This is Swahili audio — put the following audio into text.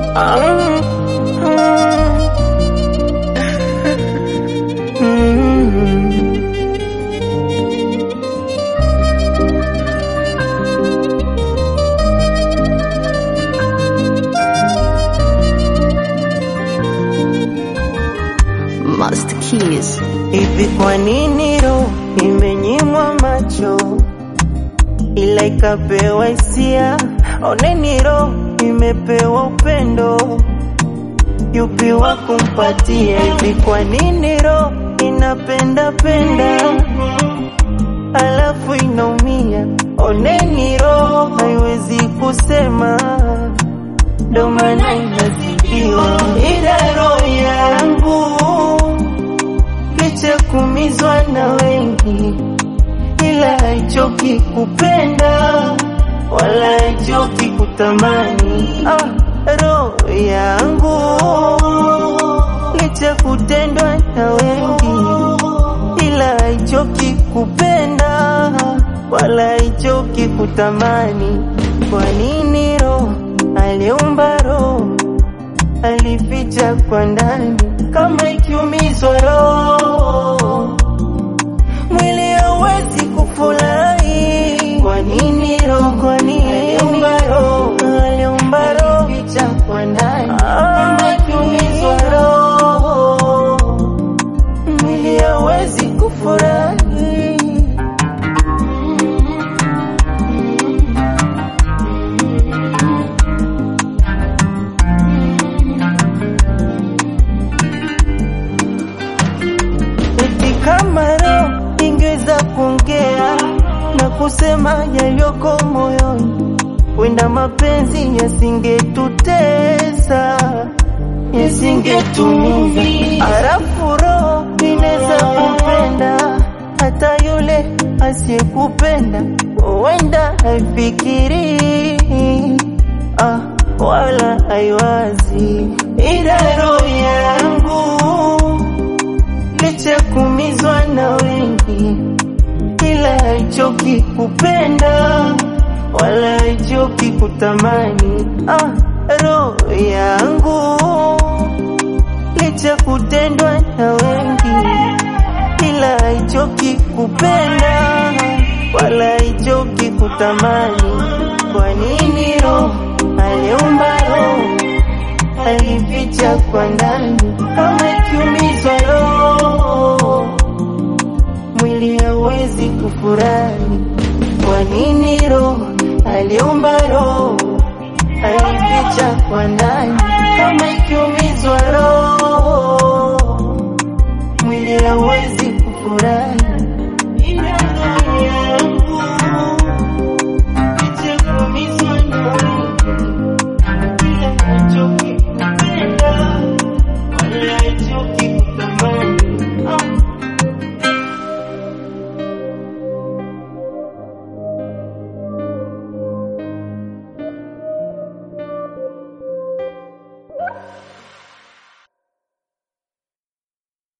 Master Keys. Hivi kwa nini roho imenyimwa macho ila ikapewa hisia? Oneni roho imepewa upendo, yupi wa kumpatia? Hivi kwa nini roho inapenda penda alafu inaumia? Oneni roho haiwezi kusema, ndo maana inazidiwa. Ila roho yangu licha kumizwa na wengi, ila haichoki kupenda wala haichoki kutamani. Ah, roho yangu licha kutendwa na wengi, ila haichoki kupenda wala haichoki kutamani. Kwa nini roho aliumba roho alificha kwa ndani kama ikiumizwa roho mwili hauwezi kufurahi. Kwa nini roho, kwa nini aliumba roho, aliumba roho alificha kwa ndani kama ikiumizwa roho mwili hauwezi kufurahi. Eti kama roho ingeweza kuongea na kusema yaliyoko moyoni, wenda mapenzi yasingetutesa, yasingetumiza. Halafu roho inaweza kupenda hata yule asiyekupenda, wenda haifikirii ah, wala haiwazi, ila roho yangu licha kumizwa na wengi, ila haichoki kupenda wala haichoki kutamani. Ah, roho yangu licha kutendwa na wengi, ila haichoki kupenda wala haichoki kutamani. Kwa nini roho aliumba roho alificha kwa ndani kama ikiumizwa roho mwili hauwezi kufurahi. Kwa nini roho aliumba roho alificha kwa ndani kama ikiumizwa roho mwili hauwezi kufurahi.